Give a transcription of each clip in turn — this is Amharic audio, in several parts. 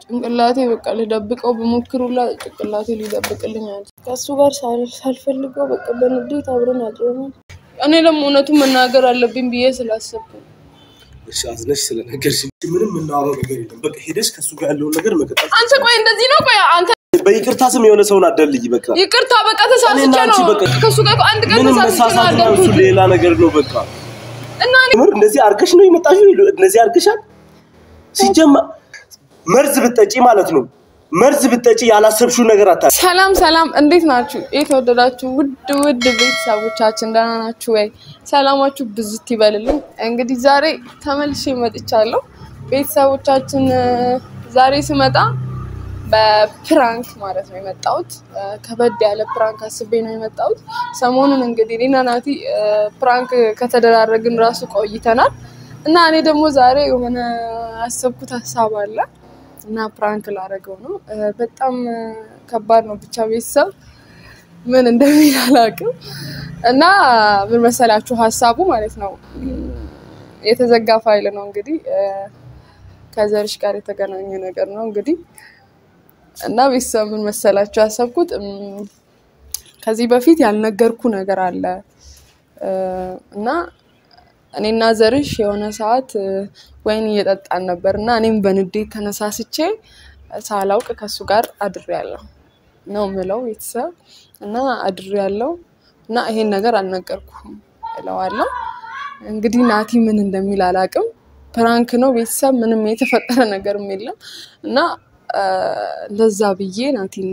ጭንቅላቴ በቃ ልደብቀው ብሞክሩላ ጭንቅላቴ ሊደብቅልኝ አለ። ከእሱ ጋር ሳል- ሳልፈልገው በቃ በንዴት አብረን አድረናል። እኔ ደግሞ እውነቱን መናገር አለብኝ ብዬ ስላሰብኩ ነው። እሺ አዝነሽ ስለነገርሽ ምንም የምናወራው ነገር የለም። በቃ ሄደሽ ከእሱ ጋር ያለውን ነገር መቀጠል አንተ ቆይ እንደዚህ ነው ቆይ አንተ በይቅርታ ስም የሆነ ሰውን አደልይ በቃ ይቅርታ በቃ ተሳስቼ እኔና አንቺ ነው በቃ ከእሱ ጋር እኮ አንድ ቀን ምንም ተሳስቼ ነው መሳሳት ነው እሱ ያደረኩት ሌላ ነገር ነው በቃ እና እኔ ምር እንደዚህ አርገሽ ነው የመጣሽው እንደዚህ አርገሻል ሲጀመር መርዝ ብትጠጪ ማለት ነው መርዝ ብትጠጪ ያላሰብሽው ነገር አታ ሰላም ሰላም፣ እንዴት ናችሁ? የተወደዳችሁ ውድ ውድ ቤተሰቦቻችን ደህና ናችሁ ወይ? ሰላማችሁ ብዝት ይበልልኝ። እንግዲህ ዛሬ ተመልሼ መጥቻለሁ። ቤተሰቦቻችን እ፣ ዛሬ ስመጣ በፕራንክ ማለት ነው የመጣሁት። እ፣ ከበድ ያለ ፕራንክ አስቤ ነው የመጣሁት። ሰሞኑን እንግዲህ እኔና ናቲ እ፣ ፕራንክ ከተደራረግን ራሱ ቆይተናል እና እኔ ደግሞ ዛሬ የሆነ ያሰብኩት ሀሳብ አለ እና ፕራንክ ላደረገው ነው። እ፣ በጣም እ፣ ከባድ ነው። ብቻ ቤተሰብ ምን እንደሚል አላውቅም። እና ምን መሰላችሁ ሀሳቡ ማለት ነው እም፣ የተዘጋ ፋይል ነው እንግዲህ እ፣ ከዘርሽ ጋር የተገናኘ ነገር ነው እንግዲህ እና ቤተሰብ ምን መሰላችሁ ያሰብኩት እም፣ ከዚህ በፊት ያልነገርኩ ነገር አለ እ፣ እና እኔና ዘርሽ የሆነ ሰዓት እ፣ ወይን እየጠጣን ነበር እና እኔም በንዴት ተነሳስቼ ሳላውቅ ከሱ ጋር አድሬያለሁ ነው ምለው ቤተሰብ እና አድሬያለሁ እና ይሄን ነገር አልነገርኩም እለዋለሁ። እንግዲህ ናቲ ምን እንደሚል አላውቅም። ፕራንክ ነው ቤተሰብ፣ ምንም የተፈጠረ ነገርም የለም እና እ፣ ለዛ ብዬ ናቲን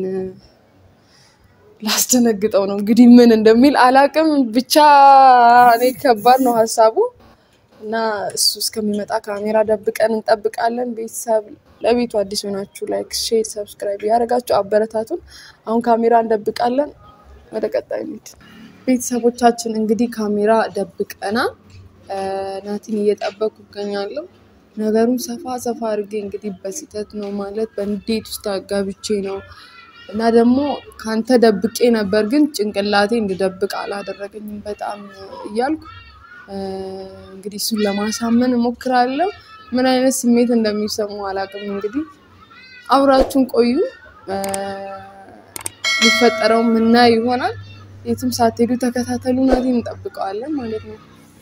ላስደነግጠው ነው እንግዲህ ምን እንደሚል አላውቅም። ብቻ እኔ ከባድ ነው ሀሳቡ እና እሱ እስከሚመጣ ካሜራ ደብቀን እንጠብቃለን። ቤተሰብ ለቤቱ አዲስ ሆናችሁ ላይክ፣ ሼር፣ ሰብስክራይብ ያደረጋችሁ አበረታቱን። አሁን ካሜራ እንደብቃለን። ወደ ቀጣይ እንሂድ። ቤተሰቦቻችን እንግዲህ ካሜራ ደብቀና እ፣ ናቲን እየጠበቁ ይገኛለሁ። ነገሩን ሰፋ ሰፋ አድርጌ እንግዲህ በስህተት ነው ማለት በንዴት ውስጥ አጋብቼ ነው እና ደግሞ ከአንተ ደብቄ ነበር፣ ግን ጭንቅላቴ እንድደብቅ አላደረገኝም በጣም እያልኩ እ፣ እንግዲህ እሱን ለማሳመን እሞክራለሁ። ምን አይነት ስሜት እንደሚሰሙ አላውቅም። እንግዲህ አብራችሁን ቆዩ። እ፣ የሚፈጠረው ምናይ ይሆናል። የትም ሳትሄዱ ተከታተሉ። ናቲን እንጠብቀዋለን ማለት ነው።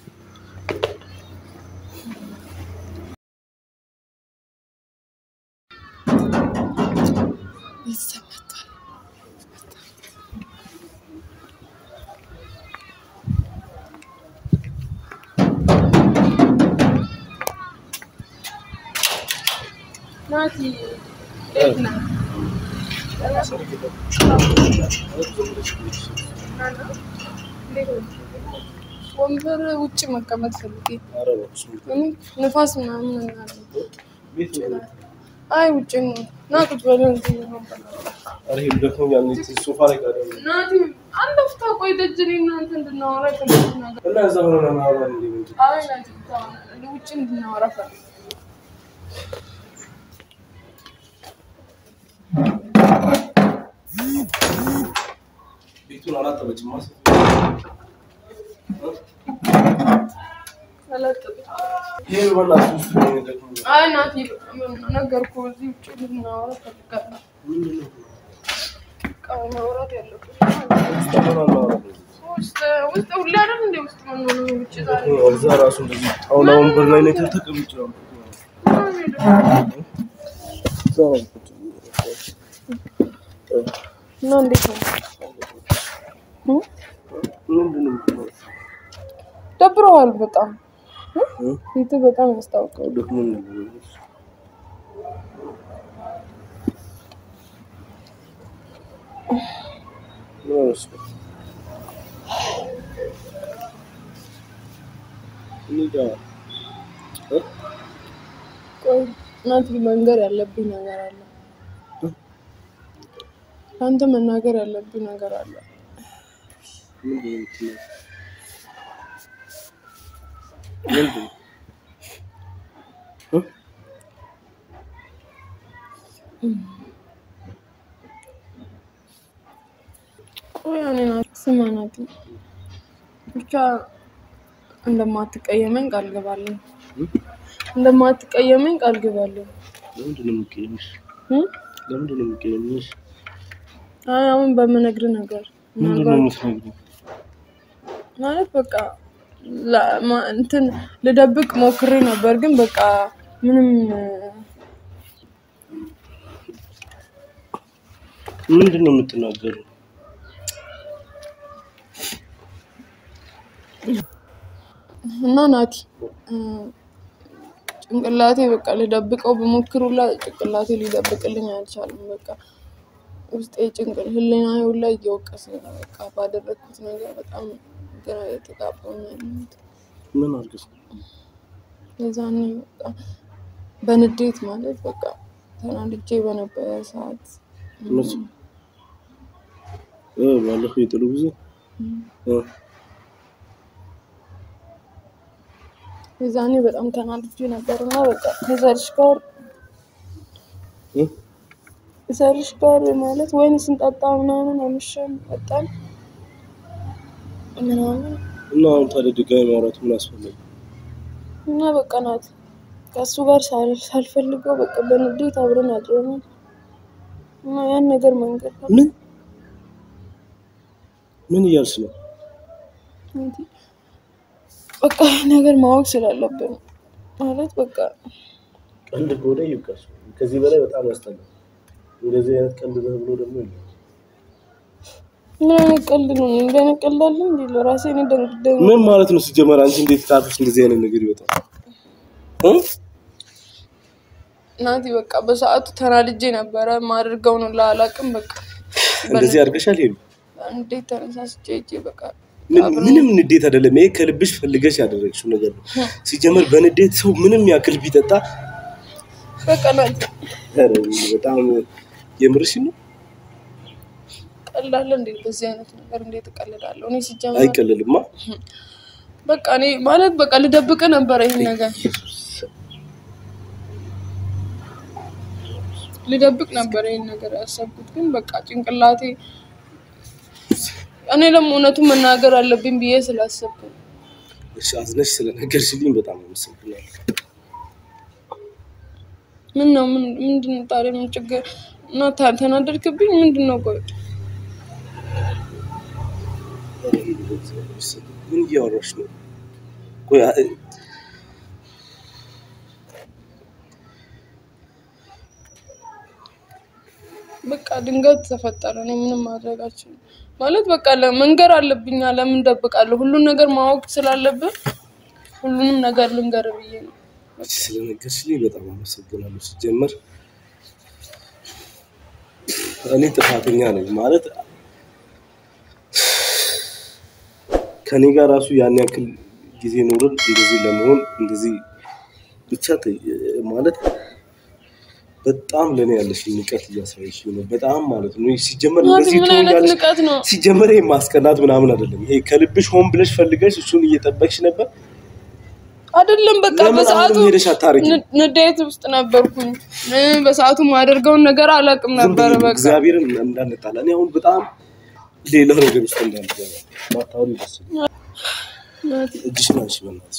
ቤተሰብ መጥቷል። ናቲ እንዴት ነህ? ወንበር ውጭ መቀመጥ ፈልጌ እኔ ንፋስ ምናምን እናለ አይ ውጭ ነው ና ቁጭ በል እንትን ወንበር ሶፋ ላይ ጋር ናቲ አንድ አፍታ ቆይ ደጅ እኔ እናንተ እንድናወራ የፈለኩት ነገር እና እዛ ሆነ ማውራ እንዴ ምንድን አይ ናቲ ተው፣ ውጭ እንድናወራ ፈልጌ ቤቱን አላጠበችም ማስ አላጠብም። ይሄ በእናትህ ውስጥ ነው የሚገጥመው። አይ ናቲ ነገርኩህ፣ እዚህ ውጭ እንድናወራ ፈልጋለሁ። ምንድን ነው? በቃ ማውራት ያለብን ውስጥ ምን አናወራም? ውስጥ ውስጥ ሁሌ አይደል እንደ ውስጥ የምንሆነው ውጭ ዛሬ እዛ ራሱ እንደዚህ ጣውላ ወንበር ላይ ነው ተቀምጬ ነው። እዛ ነው ቁጭ ብዬ። እና እንዴት ነው እ? ምንድን ነው የምትለው? ደብረዋል በጣም እ? ፊት በጣም ያስታውቃል። ደክሞኝ ነበር። ምን አመስገን? እንሂዳ። እ? ቆይ ናቲ መንገር ያለብኝ ነገር አለ። ለአንተ መናገር ያለብኝ ነገር አለ። ምንድን ነው የምትለው? ምንድን ነው? እ? ቆይ እኔ ናቲ ስማ ናቲ ብቻ እንደማትቀየመኝ ቃል ግባለሁ። እ? እንደማትቀየመኝ ቃል ግባለሁ። ለምንድን ነው የምትቀይምሽ? እም? ለምንድን ነው የምትቀይምሽ? አይ አሁን በምነግርህ ነገር ምንድን ነው የምትነግሪኝ? ማለት በቃ ላ- ማ- እንትን ልደብቅ ሞክሬ ነበር፣ ግን በቃ ምንም ምንድን ነው የምትናገሩ? እና ናቲ እ፣ ጭንቅላቴ በቃ ልደብቀው በሞክሩላ ጭንቅላቴ ሊደብቅልኝ አልቻለም። በቃ ውስጤ ጭንቅል ህሊና ሁላ እየወቀሰ ነው። በቃ ባደረግኩት ነገር በጣም ግራ የተጋባሁ ነው ያለሁት። ምን አድርገሽ ነው? የዛኔ በቃ በንዴት ማለት በቃ ተናድጄ በነበረ ሰዓት መቼ? እ ባለፈው የጥሉ ጊዜ እ የዛኔ በጣም ተናድጄ ነበር እና በቃ ከዘርሽ ጋር እ ዘርሽ ጋር ማለት ወይን ስንጠጣ ምናምን አምሸን መጣን ምናምን እና አሁን ታዲያ ድጋሚ ማውራት ምን አስፈለገ? እና በቃ ናት ከእሱ ጋር ሳል- ሳልፈልገው በቃ በንዴት አብረን አድረናል እና ያን ነገር መንገድ ምን ምን እያልሽ ነው? በቃ ይህ ነገር ማወቅ ስላለብን ማለት በቃ ቀልድ ከሆነ ይብቃሽ። ከዚህ በላይ በጣም ያስጠላል። እንደዚህ አይነት ቀልድ ነው ብሎ ደግሞ የለም። ምን አይነት ቀልድ ነው? እንዲህ አይነት ቀልድ አለ እንዴ? ለራሴ እኔ ደንግደኝ ምን ማለት ነው ሲጀመር? አንቺ እንዴት ካፍሽ እንደዚህ አይነት ነገር ይወጣል? እ ናቲ በቃ በሰዓቱ ተናድጄ ነበረ። ማድርገው ነው ላላቅም በቃ እንደዚህ አድርገሻል ሄሉ? እንዴት ተነሳስቼ ሂጄ በቃ ምን- ምንም ንዴት አይደለም። ይሄ ከልብሽ ፈልገሽ ያደረግሽው ነገር ነው። ሲጀመር በንዴት ሰው ምንም ያክል ቢጠጣ በቃ ናቲ ኧረ በጣም የምርሽ ነው። ቀላለ እንዴ? በዚህ አይነት ነገር እንዴት እቀልዳለሁ? እኔ ሲጀመር አይቀልልማ። በቃ እኔ ማለት በቃ ልደብቅ ነበረ ይህን ነገር ልደብቅ ነበር ይህን ነገር ያሰብኩት፣ ግን በቃ ጭንቅላቴ እኔ ደግሞ እውነቱን መናገር አለብኝ ብዬ ስላሰብኩ ነው። እሺ አዝነሽ ስለነገርሽልኝ በጣም አመሰግናለሁ። ምን ነው ምን ምንድን ነው ታዲያ ምን ችግር እና ታ- ተናደድክብኝ? ምንድን ነው ቆይ ኧረ ሄሉ በእግዚአብሔር ስም ምን እያወራሽ ነው? ቆይ አ- በቃ ድንገት ተፈጠረ። እኔ ምንም ማድረግ አልችልም። ማለት በቃ መንገር አለብኝ። ለምን ደብቃለሁ? ሁሉን ነገር ማወቅ ስላለብን ሁሉንም ነገር ልንገር ብዬ ነው። ስለነገርሽልኝ በጣም አመሰግናለሁ። ሲጀመር እኔ ጥፋተኛ ነኝ ማለት ከኔ ጋር ራሱ ያን ያክል ጊዜ ኖርን እንደዚህ ለመሆን እንደዚህ ብቻ ተ- ማለት በጣም ለእኔ ያለሽ ንቀት እያሳየሽ ነው። በጣም ማለት ነው። ሲጀመር ናቲ እንደዚህ ምን አይነት ትሆኛለሽ። ንቀት ነው? ሲጀመር ይሄ ማስቀናት ምናምን አይደለም። ይሄ ከልብሽ ሆን ብለሽ ፈልገሽ እሱን እየጠበቅሽ ነበር። አይደለም በቃ ለምን በሰዓቱ አሁንም ሄደሽ አታረጊም? ን- ንዴት ውስጥ ነበርኩኝ። እ፣ በሰዓቱ ማደርገውን ነገር አላውቅም ዝም ነበር። ብዬ በቃ እግዚአብሔርን እንዳንጣላ እኔ አሁን በጣም ሌላ ነገር ውስጥ እንዳልገባ ማታወሪ ደስ ይላል። ናቲ፣ እጅሽን አንሺ በእናትሽ።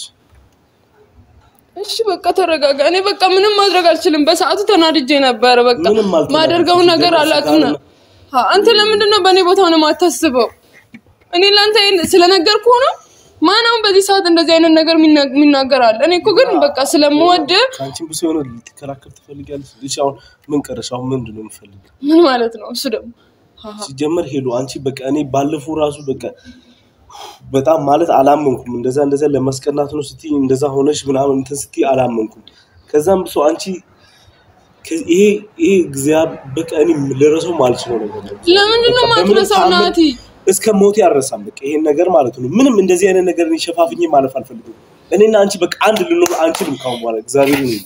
እሺ በቃ ተረጋጋ። እኔ በቃ ምንም ማድረግ አልችልም። በሰዓቱ ተናድጄ ነበረ። በቃ ምንም አልተናደድሽም። ማደርገውን ነገር ሲጀመር አላውቅም ነው። ስጋር አ፣ አንተ ለምንድን ነው በእኔ ቦታ ነው የማታስበው? እኔ ለአንተ ይሄን ስለነገርኩህ ነው። ማን አሁን በዚህ ሰዓት እንደዚህ አይነት ነገር የሚና- የሚናገር አለ? እኔ እኮ ግን በቃ ስለምወድ ከአንቺም ብሶ የሆነ ልትከራከር ትፈልጊያለሽ። እሺ አሁን ምን ቀረሽ? አሁን ምንድን ነው የምፈልገው? ምን ማለት ነው እሱ ደግሞ ሲጀመር ሄሎ አንቺ በቃ እኔ ባለፈው ራሱ በቃ በጣም ማለት አላመንኩም። እንደዛ እንደዛ ለማስቀናት ነው ስትይ እንደዛ ሆነሽ ምናምን እንትን ስትይ አላመንኩም። ከዛም ብሶ አንቺ ከ- ይሄ ይሄ እግዚአብሔር በቃ እኔ ልረሳው ማልችለው ነገር ነው። ለምንድን ነው በቃ በምንም ማትረሳው ታምር ናቲ? እስከ ሞት ያረሳም በቃ ይሄን ነገር ማለት ነው። ምንም እንደዚህ አይነት ነገር እኔ ሸፋፍኜ ማለፍ አልፈልግም። እኔና አንቺ በቃ አንድ ልንሆን አንችልም ካሁን በኋላ እግዚአብሔር ነው።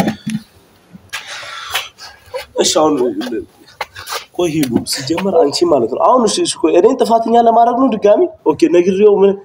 እሺ አሁን ቆይ ሂሉ ሲጀመር አንቺ ማለት ነው አሁን እሺ እሺ ቆይ እኔን ጥፋተኛ ለማድረግ ነው ድጋሚ ኦኬ ነግሬው ምን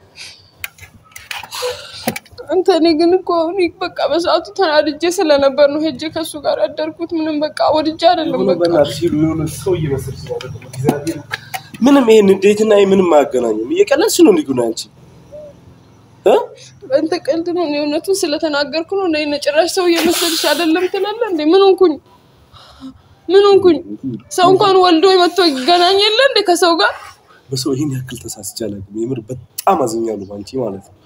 አንተ እኔ ግን እኮ እኔ በቃ በሰዓቱ ተናድጄ ስለነበር ነው ሄጄ ከእሱ ጋር ያደርኩት። ምንም በቃ ወድጄ አይደለም። የሆነ በቃ በእናትሽ ሂሉ የሆነ ሰው እየመሰልሽ ነው አይደለም? እግዚአብሔር ምንም ይሄን ንዴትና ይሄ ምንም አያገናኝም። እየቀለድሽ ነው እንዲሁ አንቺ እ በአንተ ቀልድ ነው። እኔ እውነቱን ስለተናገርኩ ነው። እኔ ጭራሽ ሰው እየመሰልሽ አይደለም ትላለህ እንዴ? ምን ሆንኩኝ? ምን ሆንኩኝ? ሰው እንኳን ወልዶ መጥቶ ይገናኝ የለ እንደ ከሰው ጋር በሰው ይህን ያክል ተሳስቼ አላውቅም። የምር በጣም አዝኛለሁ ባንቺ ማለት ነው።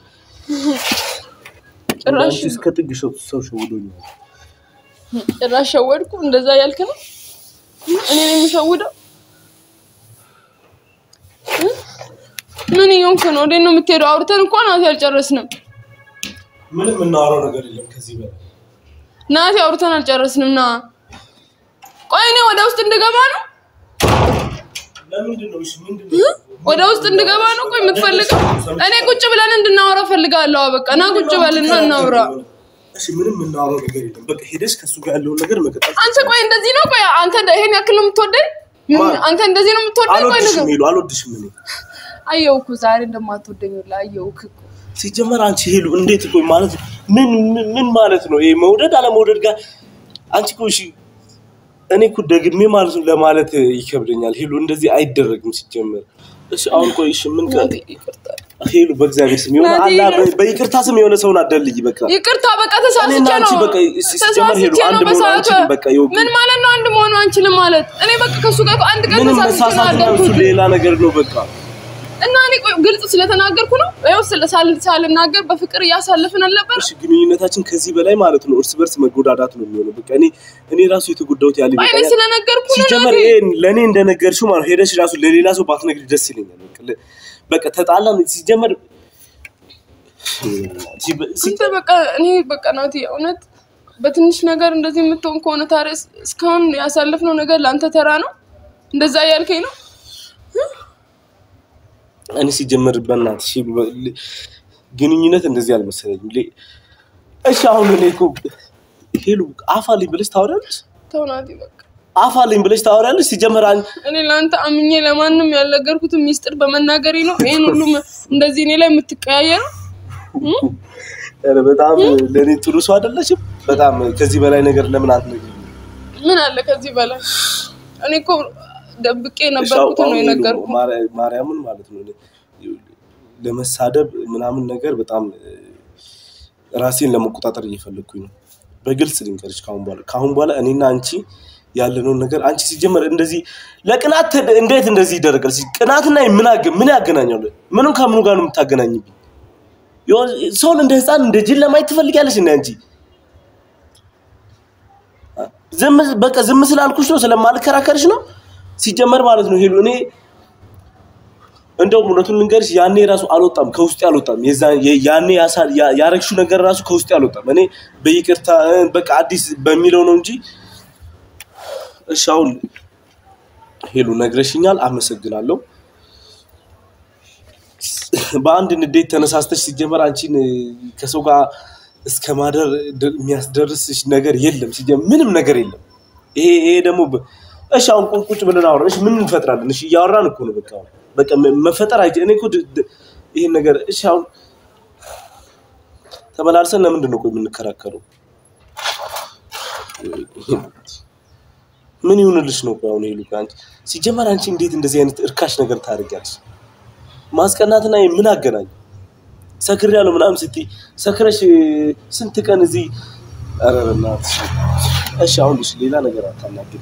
ጭራሽ አንቺ እስከ ጥግ ሰው ሰው ሸውዶኛል። ጭራሽ ሸወድኩ። እንደዛ ያልክ ነው እኔ ነው የሚሸውደው? እ? ምን እየሆንክ ነው? ወዴት ነው የምትሄደው? አውርተን እንኳን ናቲ አልጨረስንም። ምንም የምናወራው ነገር የለም ከዚህ በላይ ናቲ አውርተን አልጨረስንም። ና ቆይ እኔ ወደ ውስጥ እንድገባ ነው ለምንድን ነው? እሺ ምንድን ነው? ወደ ውስጥ እንድገባ ነው ቆይ የምትፈልገው? እኔ ቁጭ ብለን እንድናወራ ፈልጋለሁ። በቃ ና ቁጭ በልና እናውራ። እሺ ምንም የምናወራው ነገር የለም። በቃ ሄደሽ ከእሱ ጋር ያለውን ነገር መቀጠል አንተ ቆይ እንደዚህ ነው? ቆይ አንተ ይሄን ያክል ነው የምትወደኝ? ምን- አንተ እንደዚህ ነው የምትወደኝ? ቆይ አልወድሽም ነገር ሄሉ አልወድሽም እኔ አየሁ እኮ ዛሬ እንደማትወደኝ ሁላ አየሁ እኮ። ሲጀመር አንቺ ሄሉ እንዴት ቆይ ማለት ምን ምን- ምን ማለት ነው ይሄ መውደድ አለመውደድ ጋር አንቺ እኮ እሺ እኔ እኮ ደግሜ ማለት ነው ለማለት ይከብደኛል ሄሉ እንደዚህ አይደረግም ሲጀመር እሺ አሁን ቆይ እሺ ምን ቀ ናቲ ይቅርታ ሄሉ በእግዚአብሔር ስም የሆነ ናቲ፣ አላ በ- በይቅርታ ስም የሆነ ሰውን አደልይ በቃ ይቅርታ በቃ እኔና ተሳስቼ አንቺ ነው በቃ ሲጀመር ሄሉ ተሳስቼ አንድ ነው መሆን በሰዓቱ። አንችልም በቃ ይኸው ምን ማለት ነው አንድ መሆኑ አንችልም ማለት? እኔ በቃ ከሱ ጋር እኮ አንድ ቀን ምንም ተሳስቼ ነው መሳሳት እና እሱ ያደረኩት ሌላ ነገር ነው በቃ እና እኔ ቆይ ግልጽ ስለተናገርኩ ነው ይኸው ስለ- ሳል- ሳልናገር በፍቅር እያሳለፍን አልነበር? እሺ ግንኙነታችን ከዚህ በላይ ማለት ነው እርስ በርስ መጎዳዳት ነው የሚሆነው በቃ እኔ እኔ ራሱ የተጎዳሁት ያለ ቆይ እኔ ይበቃኛል ስለነገርኩ ነው ሲጀመር ናቲ። ይሄ ለእኔ እንደነገርሽው ማለት ሄደሽ ራሱ ለሌላ ሰው ባትነግሪ ደስ ይለኛል። በቃ ለ- በቃ ተጣላን። ሲጀመር ሲ- አንተ በቃ እኔ በቃ ናቲ እውነት በትንሽ ነገር እንደዚህ የምትሆን ከሆነ ታዲያ እስ- እስካሁን ያሳለፍነው ነገር ለአንተ ተራ ነው? እንደዛ እያልከኝ ነው? እኔ ሲጀመር በእናትሽ በ- ል- ግንኙነት እንደዚህ አልመሰለኝም። ሌ- እሺ አሁን እኔ እኮ ሄሉ አፋልኝ ብለሽ ታወሪያለሽ፣ ተው ናቲ በቃ አፋልኝ ብለሽ ታወሪያለሽ። ሲጀመር አን- እኔ ለአንተ አምኜ ለማንም ያልነገርኩትን ሚስጥር በመናገሬ ነው ይህን ሁሉ መ- እንደዚህ እኔ ላይ የምትቀያየረው? ኧረ በጣም ለእኔ ጥሩ ሰው አይደለሽም። በጣም ከዚህ በላይ ነገር ለምን አትነግሪኝም? ምን አለ ከዚህ በላይ? እኔ እኮ ደብቄ እሺ፣ የነበርኩትን ነው አሁን የነገርኩ። ማርያ- ማርያምን ማለት ነው እኔ ለመሳደብ ምናምን ነገር በጣም እ፣ ራሴን ለመቆጣጠር እየፈለግኩኝ ነው። በግልጽ ልንገርሽ ካሁን በኋላ ካሁን በኋላ እኔና አንቺ ያለነውን ነገር አንቺ ሲጀመር እንደዚህ ለቅናት ተ- እንዴት እንደዚህ ይደረጋል? ሲ- ቅናትና ምን አገ- ምን ያገናኛሉ? ምንም ከምኑ ጋር ነው የምታገናኝብኝ? የሆነ- ሰውን እንደ ህፃን እንደ ጅል ለማየት ትፈልጊያለሽ? እንደ አንቺ ዝም በቃ ዝም ስላልኩሽ ነው ስለማልከራከርሽ ነው። ሲጀመር ማለት ነው ሄሉ እኔ እንደውም እውነቱን ልንገርሽ ያኔ ራሱ አልወጣም ከውስጤ አልወጣም። የዛ የ- ያኔ ያሳ- ያ- ያረግሽው ነገር ራሱ ከውስጤ አልወጣም። እኔ በይቅርታ እ፣ በቃ አዲስ በሚለው ነው እንጂ እሺ አሁን ሄሉ ነግረሽኛል፣ አመሰግናለሁ። በአንድ ንዴት ተነሳስተሽ ሲጀመር አንቺን እ፣ ከሰው ጋር እስከ ማደር ድ- የሚያስደርስሽ ነገር የለም። ሲጀመር ምንም ነገር የለም። ይሄ ይሄ ደግሞ በ- እሺ አሁን ቁ- ቁጭ ብለን አውራ። እሺ ምን እንፈጥራለን? እሺ እያወራን እኮ ነው። በቃ አሁን በቃ መ- መፈጠር አይ እኔ እኮ ድ- ድ- ይሄን ነገር እሺ አሁን ተመላልሰን ለምንድን ነው ቆይ የምንከራከረው? ምን ይሁንልሽ ነው ቆይ አሁን ሄሉ ቆይ አንቺ ሲጀመር አንቺ እንዴት እንደዚህ አይነት እርካሽ ነገር ታደርጊያለሽ? ማስቀናትና ይሄ ምን አገናኝ? ሰክሬያለሁ ምናምን ስትይ ሰክረሽ ስንት ቀን እዚህ ኧረ በእናትሽ እሺ አሁን እሺ ሌላ ነገር አታናግሪ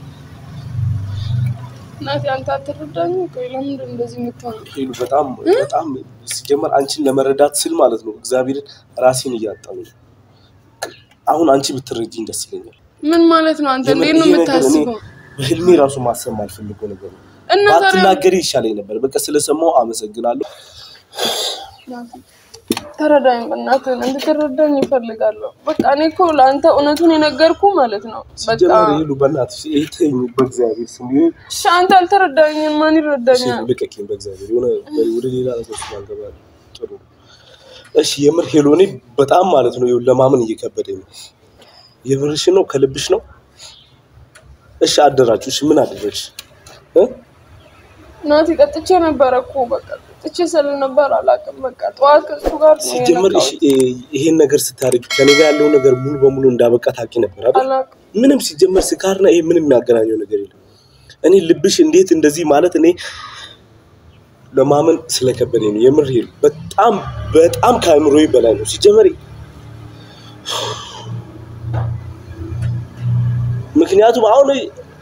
ናቲ አንተ አትረዳኝ። ቆይ ለምንድን ነው እንደዚህ የምትሆነው? ሄሉ በጣም በጣም ሲጀመር አንቺን ለመረዳት ስል ማለት ነው እግዚአብሔርን ራሴን እያጣሁ ነው። አሁን አንቺ ብትረጂኝ ደስ ይለኛል። ምን ማለት ነው? አንተ እንዴት ነው ይሄ ነገር እኔ የምታስበው? በህልሜ ራሱ ማሰብ ማልፈልገው ነገር ነው። እና ታዲያ ባትናገሪ ይሻለኝ ነበር። በቃ ስለሰማው አመሰግናለሁ። ናቲ ተረዳኝ፣ በእናትህ እንድትረዳኝ ይፈልጋለሁ። በቃ እኔ እኮ ለአንተ እውነቱን የነገርኩ ማለት ነው። በቃ ሲጀመር ሄሉ በእናትሽ ይሄ ተይኝ፣ በእግዚአብሔር ስም ይሄ እሺ፣ አንተ አልተረዳኝም፣ ማን ይረዳኛል? ልቀቂኝ፣ በእግዚአብሔር የሆነ ወደ ሌላ ነገር ስላልገባ ጥሩ ነው። እሺ የምር ሄሎ፣ እኔ በጣም ማለት ነው ይኸውልህ ለማመን እየከበደኝ ነው። የምርሽ ነው? ከልብሽ ነው? እሺ አደራችሁ። እሺ ምን አደረግሽ? እ? ናቲ ጠጥቼ ነበረ እኮ በቃ ጠጥቼ ስለነበር አላውቅም። በቃ ጠዋት ከእሱ ጋር ነው ሲጀመር እሺ የነቃሁት። እ- ይሄን ነገር ስታደርግ ከኔ ጋር ያለው ነገር ሙሉ በሙሉ እንዳበቃ ታውቂ ነበር አይደል? አላውቅም። ምንም ሲጀመር ስካርና ይሄ ምንም የሚያገናኘው ነገር የለም። እኔ ልብሽ እንዴት እንደዚህ ማለት እኔ ለማመን ስለከበደኝ ነው። የምር ሄሉ በጣም በጣም ከአእምሮዬ በላይ ነው። ሲጀመር ምክንያቱም አሁን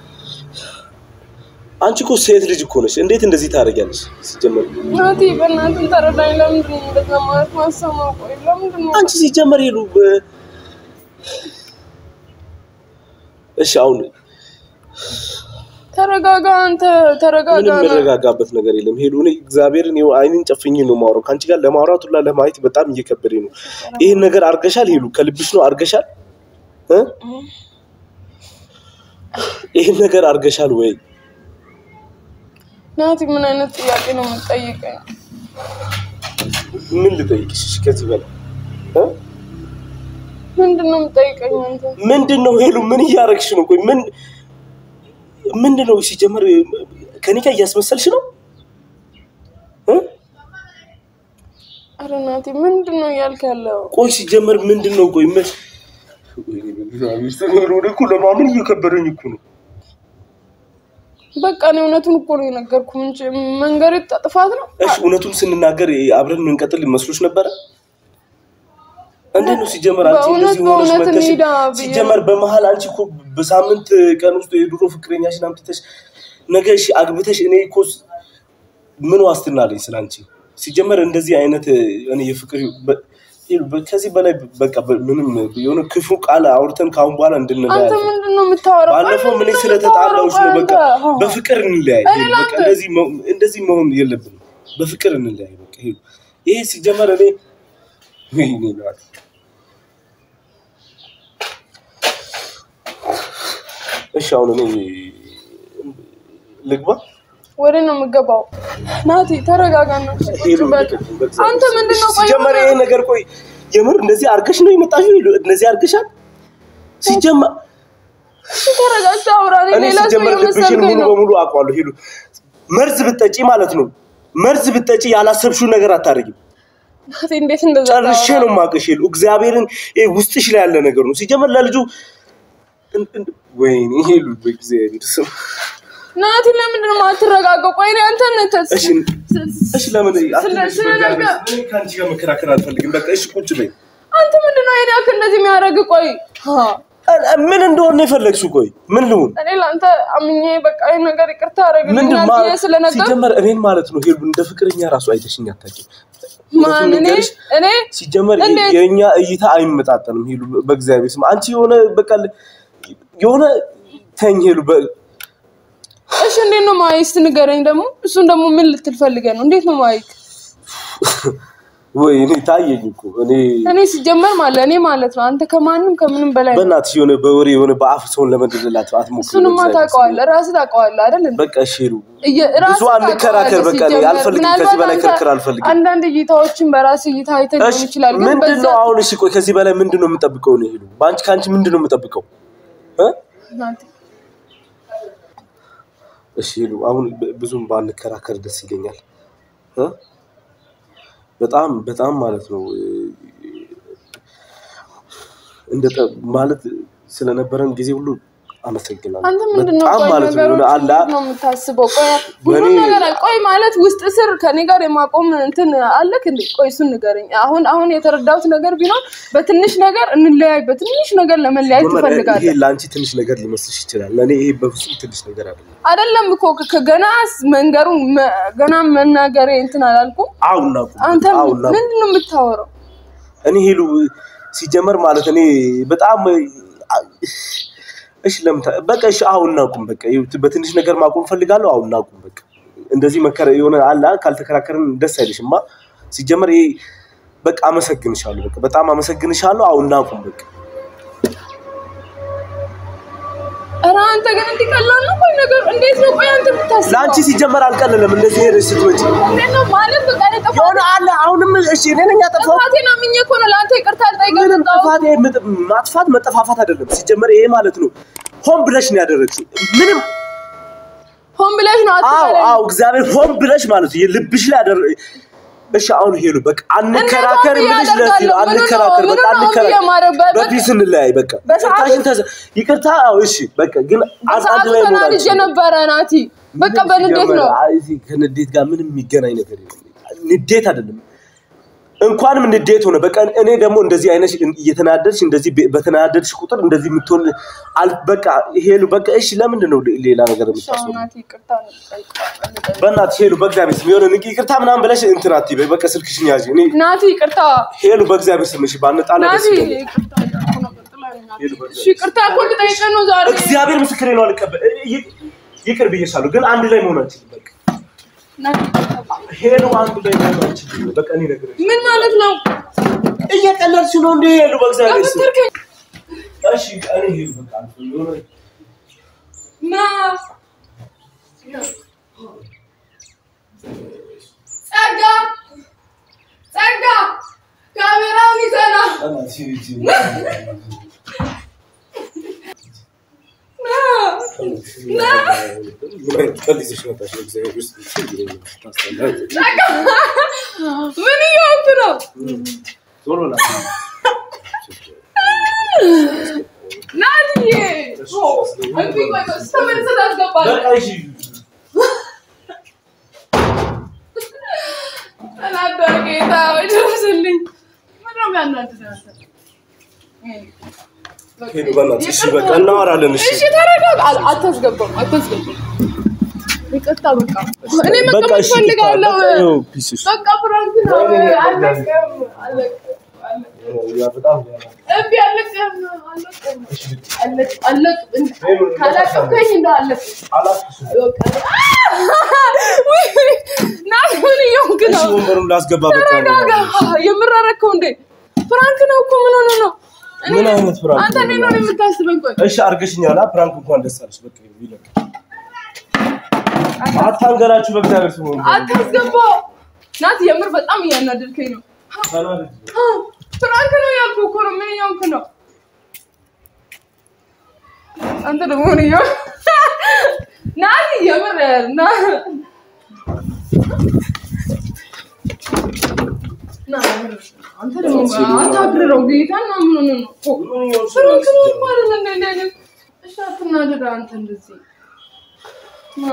አንቺ እኮ ሴት ልጅ እኮ ነሽ። እንዴት እንደዚህ ታደርጊያለሽ? ሲጀመር ናቲ በእናትህ ተረዳኝ። ለምንድን ነው እንደዛ ማለት ማሰማው? ቆይ ለምንድን ነው አንቺ ሲጀመር ሄሉ በ- እሺ አሁን ተረጋጋ፣ አንተ ተረጋጋ። ምንም የምረጋጋበት ነገር የለም። ሄሉ እኔ እግዚአብሔርን ይኸው አይንን ጨፍኜ ነው የማወራው። ከአንቺ ጋር ለማውራት ሁላ ለማየት በጣም እየከበደኝ ነው። ይህን ነገር አርገሻል ሄሉ? ከልብሽ ነው አርገሻል እ? ይህን ነገር አርገሻል ወይ? ናቲ ምን አይነት ጥያቄ ነው የምትጠይቀኝ? ምን ልጠይቅሽ እሺ፣ ከዚህ በላይ እ? ምንድን ነው የምትጠይቀኝ አንተ? ምንድን ነው ሄሉ? ምን እያረግሽ ነው? ቆይ ምን ምንድን ነው ሲጀመር ከኔ ጋር እያስመሰልሽ ነው እ? ኧረ ናቲ ምንድን ነው እያልክ ያለው? ቆይ ሲጀመር ምንድን ነው? ቆይ ምን ወደ እኮ ለማመን እየከበደኝ እኮ ነው። በቃ እኔ እውነቱን እኮ ነው የነገርኩህ እንጂ መንገድ ጥፋት ነው። እሺ እውነቱን ስንናገር አብረን የምንቀጥል መስሎች ነበረ? እንዴት ነው ሲጀመር አንቺ በእውነት እንደዚህ ሆነሽ በእውነት መተሽ እንሂዳ ብዬ- ሲጀመር በመሀል አንቺ እኮ በሳምንት ቀን ውስጥ የድሮ ፍቅረኛሽን አምጥተሽ ነገ እሺ አግብተሽ እኔ እኮ ስ- ምን ዋስትና አለኝ ስለ አንቺ? ሲጀመር እንደዚህ አይነት እኔ የፍቅር በ- በ- ከዚህ በላይ በቃ በ- ምንም የሆነ ክፉ ቃል አውርተን ከአሁን በኋላ እንድንለያይ አንተ ምንድን ነው የምታወራው? ቆይ ባለፈው ምን ምንድን ነው ስለተጣላሁሽ ነው። የምታወራው? በቃ ቆይ አንተ- በፍቅር እንለያይ። እኔ በቃ ላንተ- እንደዚህ መሆን- እንደዚህ መሆን የለብንም። በፍቅር እንለያይ። በቃ ይሄ ይሄ ሲጀመር እኔ ወይኔ ናት እሺ፣ አሁን እኔ ልግባ። ወደ ነው የምገባው። ናቲ ተረጋጋ ነው። ሄሉ አንተ ምንድን ነው ቆይ ሲጀመር ይሄ ነገር ቆይ የምር እንደዚህ አርገሽ ነው የመጣሽው? ሄሉ እንደዚህ አርገሻል? ሲጀመር ተረጋግተህ አውራ። እኔ እኔ ሌላ ሰው ሲጀመር ልብሽን የመሰልከኝ ሙሉ ነው። በሙሉ አውቀዋለሁ። ሄሉ መርዝ ብትጠጪ ማለት ነው መርዝ ብትጠጪ ያላሰብሽውን ነገር አታደርጊም። ናቲ እንዴት እንደዛ ጨርሼ ታወራለህ? ነው የማውቅሽ ሄሉ። እግዚአብሔርን ይሄ ውስጥሽ ላይ ያለ ነገር ነው። ሲጀመር ለልጁ እን- እን- ወይኔ ሄሉ በእግዚአብሔር ስም ናቲ ለምንድን ነው የማትረጋጋው? ቆይ እኔ አንተን ተስ- እሺ እሺ፣ ለምን አትነሽ? ስለ በእግዚአብሔር ነገር- ስም። እኔ ከአንቺ ጋር መከራከር አልፈልግም። በቃ እሺ ቁጭ በይ። አንተ ምንድን ነው ይሄን ያክል እንደዚህ የሚያደርግ? ቆይ ሀ፣ ምን እንደሆነ ነው የፈለግሽው? ቆይ ምን ልሁን? እኔ ለአንተ አምኜ በቃ ይሄን ነገር ይቅርታ ምንድን አደረግልኛል ማ- ብዬ ስለነገር ሲጀመር እኔን ማለት ነው ሄሉ እንደ ፍቅረኛ ራሱ አይተሽኝ አታውቂም። ማን እኔ ልንገርሽ፣ እኔ ሲጀመር እንዴት? የእኛ እይታ አይመጣጠንም። ሄሉ በእግዚአብሔር ስም አንቺ የሆነ በቃ የሆነ ተኝ ሄሉ በ- እሺ እንዴት ነው ማየት? እስኪ ንገረኝ ደግሞ። እሱን ደግሞ ምን ልትል ፈልገህ ነው? እንዴት ነው ማየት? ወይ እኔ ታየኝ እኮ እኔ እኔ ሲጀመር ማለት እኔ ማለት ነው አንተ ከማንም ከምንም በላይ ነው። በእናትሽ የሆነ በወሬ የሆነ በአፍ ሰውን ለመደለላት አትሞክሪ። እሱንማ በእግዚአብሔር ስም። ታውቀዋለህ፣ ራስህ ታውቀዋለህ አይደል እንዴ? በቃ እሺ ሄሉ እየ- ብዙ ራስህ አንከራከር። ታውቀዋለህ በቃ እኔ ሲጀመር። አልፈልግም፣ ምናልባት ከዚህ በላይ አንተ ክርክር አልፈልግም። አንዳንድ እይታዎችን በራስ እይታ አይተህ ሊሆን እሺ ይችላል፣ ግን ምንድን በዛ ነው አሁን? እሺ ቆይ ከዚህ በላይ ምንድን ነው የምጠብቀው ነው ሄሉ? በአንቺ ከአንቺ ምንድን ነው የምጠብቀው እ? ናቲ፣ እሺ ሄሉ አሁን ብ- ብዙም ባንከራከር ደስ ይለኛል እ? በጣም በጣም ማለት ነው እ፣ እንደ ጠ- ማለት ስለነበረን ጊዜ ሁሉ አመሰግናለሁ። አንተ ምንድን ነው በጣም ቆይ ማለት ነው የሆነ ነገሮች አላ እንዴት ነው የምታስበው? ቆይ ሁሉ በእኔ- ነገር አለ። ቆይ ማለት ውስጥ ስር ከኔ ጋር የማቆም እንትን አለክ እንዴ? ቆይ እሱን ንገረኝ። አሁን አሁን የተረዳሁት ነገር ቢኖር በትንሽ ነገር እንለያይ፣ በትንሽ ነገር ለመለያየት ይሄ ትፈልጋለህ ለአንቺ ትንሽ ነገር ሊመስልሽ ይችላል። ለእኔ ይሄ በፍጹም ትንሽ ነገር አይደለም። አይደለም እኮ ከ- ከገና መንገሩ መ- ገና መናገሬ እንትን አላልኩም። አውና አንተ አውና ምንድን ነው የምታወራው? እኔ ሄሉ ሲጀመር ማለት እኔ በጣም እሺ ለምን ታ- በቃ እሺ አሁን እናቁም። በቃ ይኸው በትንሽ ነገር ማቆም ፈልጋለሁ። አሁን እናቁም። በቃ እንደዚህ መከረ የሆነ አላ ካልተከራከርን ደስ አይልሽማ። ሲጀመር ይሄ በቃ አመሰግንሻለሁ። በቃ በጣም አመሰግንሻለሁ። አሁን እናቁም። በቃ ኧረ አንተ ግን እንዲህ ቀላል ነው? ቆይ ነገር እንዴት ነው? ቆይ አንተ የምታስበው ለአንቺ ሲጀመር አልቀለለም እንደዚህ ሄደሽ ስትመጪ እንዴት ነው ማለት በቃ እኔ ጥፋት የሆነ አለ አሁንም እሺ እኔ ነኝ ያጠፋሁት። ጥፋቴን አምኜ እኮ ነው ለአንተ ይቅርታ ልጠይቅህ ምንም የመጣሁት። ጥፋት ይሄ ምጥ- ማጥፋት መጠፋፋት አይደለም። ሲጀመር ይሄ ማለት ነው ሆን ብለሽ ነው ያደረግሽው። ምንም ሆን ብለሽ ነው አዎ አትበለኝ። አዎ እግዚአብሔር ሆን ብለሽ ማለት ነው የልብሽ ላይ ያደረ እሺ አሁን ሄሉ በቃ አንከራከር እንዴት ብለሽ ሆን ለዚህ ነው ያደርጋለሁ? አንከራከር ምኑን በቃ ነው ሆን አንከራከር የማደርግ? በ- በፒስ እንለያይ በቃ በሰዓቱ- ይቅርታሽን ተዘ ይቅርታ አዎ እሺ በቃ ግን አንድ በሰዓቱ ላይ መሆን ተናድጄ አልችልም። ነበረ ናቲ። በቃ ምንም በንዴት ሲጀመር ነው አይ እዚህ ከንዴት ጋር ምንም የሚገናኝ ነገር የለም ንዴት አይደለም እንኳንም ንዴት ሆነ። በቃ እኔ ደግሞ እንደዚህ አይነት እየተናደድሽ እንደዚህ በ- በተናደድሽ ቁጥር እንደዚህ የምትሆን አል- በቃ ሄሉ በቃ እሺ፣ ለምንድን ነው ሌላ ነገር የምታስበው? ናቲ ይቅርታ ነው የምጠይቀው። በእናትሽ ሄሉ በእግዚአብሔር ስም የሆነ ንቂ ይቅርታ ምናምን ብለሽ እንትን አትበይ። በቃ ስልክሽን ያዥ። እኔ ናቲ ይቅርታ ሄሉ በእግዚአብሔር ስም እሺ፣ ባንጣላ ደስ ናቲ ይለኛል። ይቅርታ እያልኩ ነው፣ ቀጥላለሁ ናቲ። እሺ ይቅርታ እኮ ልጠይቅህ ነው ዛሬ እግዚአብሔር ምስክሬ ነው። አልቀበል ይ- ይቅር ብዬሻለሁ፣ ግን አንድ ላይ መሆን አንችልም። በቃ ናቲ ይቅርታ። ሄሉ አንድ ላይ መሆን አንችልም። በቃ እኔ ነግሬሽ ምን ማለት ነው እየቀለድሽ ነው እንዴ? ሄሉ በእግዚአብሔር ስም በምትርከኝ እሺ፣ እኔ ሄሉ በቃ የሆነ ና ጸጋ ጸጋ ካሜራውን ይዘና በእናትሽ ሂጂ። ና ምን አይነት ቀልድ ይዘሽ መጣሽ? በእግዚአብሔር ውስጥ ታስጠላለች። ጸጋ ምን እየሆንክ ነው ዞሮ ና ናትዬ እንቢ ቆይ ቆይ ተመልሰህ ታስገባለህ በቃ እሺ ተናደር ጌታ ወይ ድረስልኝ ምንድን ነው የሚያናድድህ አንተ? ሄሉ በእናትሽ እሺ፣ በቃ እናወራለን። እሺ እሺ ተረጋጋ። አል- አታስገባም አታስገባም። ይቅርታ በቃ እኔ በቃ መቀመጥ እሺ፣ ፈልጋለሁ። በቃ ይኸው ፒስ እሺ። በቃ ፍራንክ ነው። አለቅም አለቅም አለቅም። ያ በጣም እምቢ አለቅም አለቅም አለቅ አለቅም። ካላቀምከኝ እንደው አለቅም። አላስኩሽም። በቃ ውይ፣ ናት ምን እየሆንክ እሺ ነው? ወንበሩን ላስገባ በቃ ተረጋጋ። የምር አደረከው እንዴ? ፍራንክ ነው እኮ ምን ሆነ ነው? እኔ- ምን አይነት ፍራንክ አንተ ነው? እኔን ነው የምታስበኝ? ቆይ እሺ አድርገሽኛል። አ ፕራንክ እንኳን ደስ አለሽ። በቃ ይለቅ አታንገራችሁ በእግዚአብሔር ስም ወንበሩን። አታስገባው። ናት የምር በጣም እያናደድከኝ ነው። ተናደጅ። ፍራንክ ነው ያልኩህ እኮ ነው። ምን እየሆንክ ነው? አንተ ደግሞ ምን እየሆንክ ናት? የምር ና ና የምር አንተ ደግሞ አታግርረው ጌታን ነው ምን ሆነህ ነው? ምን እየሆንሽ ነው? ፍራንክ ነው እኮ አይደል እንደ እንደ አይነት እሺ፣ አትናደድ አንተ እንደዚህ ና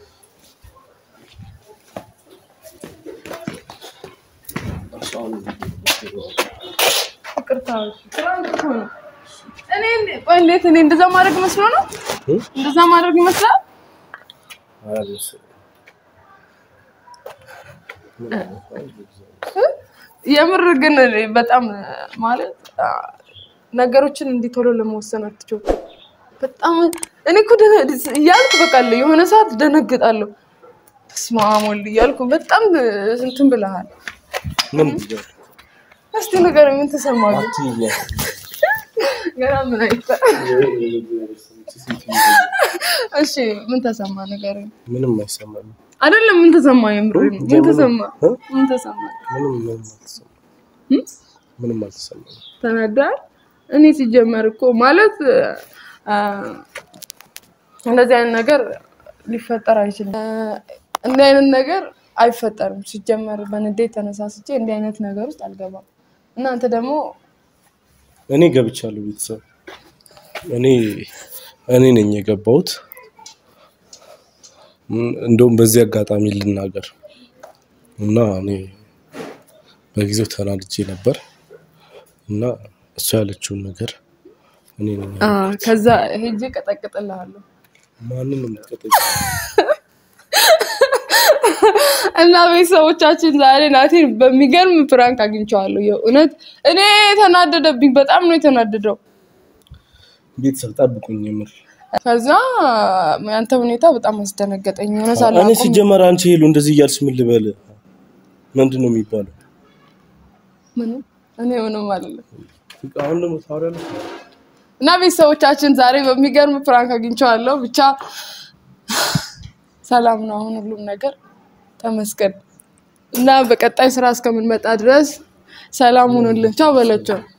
ይቅርታ ፍራንክ እኮ ነው። እኔ እንደ- ቆይ እንዴት እኔ እንደዛ ማድረግ መስሎ ነው? እ? እንደዛ ማድረግ ይመስላል? አያመሰግንም። የምር ግን እኔ በጣም ማለት አ፣ ነገሮችን እንዲህ ቶሎ ለመወሰን አትችው። በጣም እኔ እኮ ደነ- እያልኩ በቃ አለ የሆነ ሰዓት ደነግጣለሁ። በስመ አብ ወልድ እያልኩ በጣም እንትን ብለሃል። ምን ብያለሁ? እስቲ ንገረኝ፣ ምን ተሰማህ? ግን? አትይኝ። ገና ምን አይተ እሺ፣ ምን ተሰማ? ንገረኝ። ምንም አይሰማኝም። አይደለም ምን ተሰማ? የምር ምን ተሰማ? እ? ምን ተሰማ? ምንም ምንም አልተሰማኝም። እ? ምንም አልተሰማኝም። ተናዳል። እኔ ሲጀመር እኮ ማለት አ፣ እንደዚህ አይነት ነገር ሊፈጠር አይችልም። አ፣ እንዲህ አይነት ነገር አይፈጠርም። ሲጀመር በንዴት ተነሳስቼ እንዲህ አይነት ነገር ውስጥ አልገባም። እናንተ ደግሞ እኔ ገብቻለሁ። ቤተሰብ እኔ እኔ ነኝ የገባሁት። እም፣ እንደውም በዚህ አጋጣሚ ልናገር እና እኔ በጊዜው ተናድጄ ነበር እና እሱ ያለችውን ነገር እኔ ነኝ አ፣ ከዛ ሄጄ ቀጠቅጥልሃለሁ ማንን ነው የምትቀጠኝ? እና ቤተሰቦቻችን ዛሬ ናቴን በሚገርም ፕራንክ አግኝቼዋለሁ። የእውነት እኔ ተናደደብኝ። በጣም ነው የተናደደው። ቤተሰብ ጠብቁኝ። የምር ከዛ ያንተ ሁኔታ በጣም አስደነገጠኝ። የሆነ እኔ ሳላቆም ሲጀመር አንቺ ሄሉ እንደዚህ እያልሽ ምን ልበል? ምንድን ነው የሚባለው? ምንም እኔ ምንም አይደለም። አሁን ደግሞ ታወሪያለሽ። እና ቤተሰቦቻችን ዛሬ በሚገርም ፕራንክ አግኝቼዋለሁ። ብቻ ሰላም ነው አሁን ሁሉም ነገር ተመስገን። እና በቀጣይ ስራ እስከምንመጣ ድረስ ሰላም ሁኑልን። ቻው በለቸው።